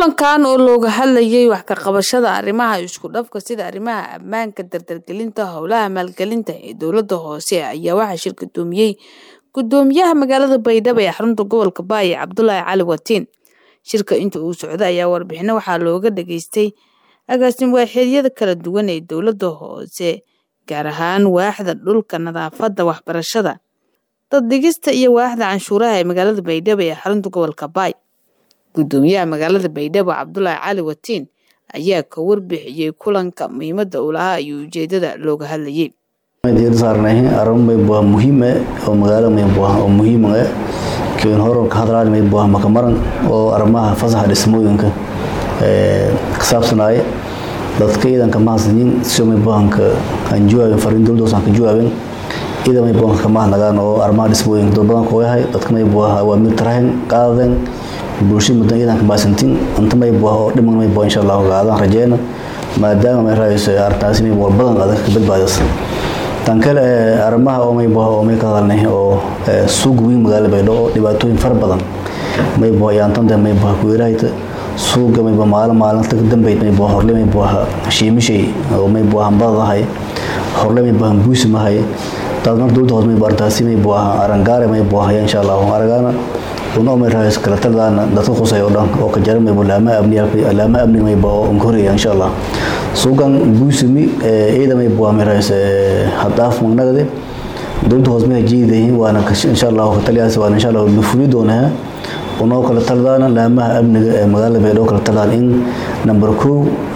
kulankan oo looga hadlayay wax ka qabashada arrimaha isku dhafka sida arrimaha ammaanka dardargelinta howlaha maalgelinta ee dowladda hoose ayaa waxaa shir gudoomiyey gudoomiyaha magaalada baydhabo ee xarunta gobolka baayo cabdulaahi cali watiin shirka inta uu socda ayaa warbixino waxaa looga dhageystay agaasim waaxeedyada kala duwan ee dowladda hoose gaar ahaan waaxda dhulka nadaafadda waxbarashada daddhigista iyo waaxda canshuuraha ee magaalada baydhabo ee xarunta gobolka baay gudoomiyaha magaalada baydhabo cabdulaahi cali watiin ayaa ka warbixiyey kulanka muhiimada uu lahaa iyo ujeedada looga hadlayay saarnay arrin maybuah muhiim eh oo magaalo maybuah oo muhiim eh kiin horan ka hadlaan maybuah makamaran oo arrimaha fasaxa dhismooyinka ee ka saabsanaya dadka ciidanka mahadsanin si maybuhanka aan jawaabin fariin dowladda aan ka jawaabin ciidan maybuhanka kama hadnagaan oo arrimaha dhismooyinka dad badan koo yahay dadka maybuah waa mid tarahin qaadeen bulshada mudan ciidanka mahadsantin inta maybuah oo dhiman maybuah insha allah gaadaan rajeyna maadaama may raayso arrintaasi maybuah badan adag ka badbaadaysa tan kale arrimaha oo maybuah oo may ka hadalnay oo suuq weyn magaalada baydhabo oo dhibaatooyin fara badan maybuah yaantanta maybuah kuweerahayta suuqa maybuah maalin maalinta ka dambeyd maybuah horle maybuah shiimishay oo maybuah hambadadahay horle maybuah buusimahay taas mar dowladda hoos maybuah arrintaasi maybuah arangaare maybuah haya insha allah aragaana una umay raayso kala taladaana dadka qusay oo dhan oo ka jara maybuah laama amni laama amni maybuah oo unkoreya insha allah suuqan buusimi ciidan maybuah may raayso haddaaf magnagade dowladda hoos may hajeedayihiin waana insha allah ka taliyaas waana insha allah lufuli doonaa unoo kala taladaana laamaha amniga ee magaalada baydhabo kala taladaan in number kow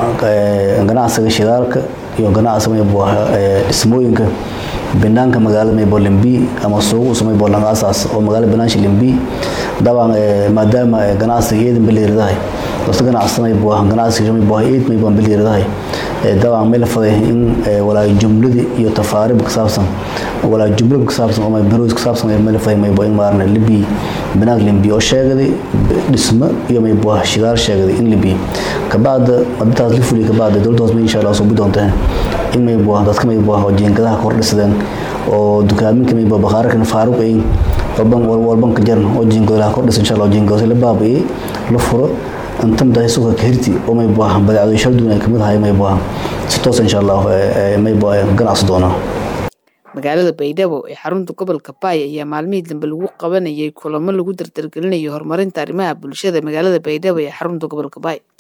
ganacsiga shidaalka iyo ganacsiga maybuah dhismooyinka banaanka magaalada maybuah limbi ama suuq usoo maybuah laga asaas oo magaalada banaansha limbi dabcan maadaama ganacsiga ciidan biliiradahay dadka ganacsada maybuah ganacsiga maybuah ciid maybuah biliiradahay dabcan may la faday in walaa jumladii iyo tafaarib ka saabsan walaa jumlad ka saabsan oo maybuah ka saabsan may la faday maybuah in maarna libi banaanka limbi oo sheegaday dhismo iyo maybuah shidaal sheegaday in libi kabacda madintaas la fuliya kabacda dowladda hoos may insha allah soo doontaa in maybuah dadka maybuah oo jiingadaha kor dhisadeen oo dukaaminka maybuah bakhaarakan faaruq ay walban walban ka jaran oo jiingadaha kor dhisa insha allah jiingadaha la baabi'iyey la furo inta madahay suuqa kahirti oo maybuah badeecado shalduun ay kamid ahay maybuah si toos insha allah maybuah ganacsi doonaa magaalada baydhabo ee xarunta gobolka baay ayaa maalmihii dambe lagu qabanayay kulamo lagu dardargelinayo horumarinta arrimaha bulshada magaalada baydhabo ee xarunta gobolka baay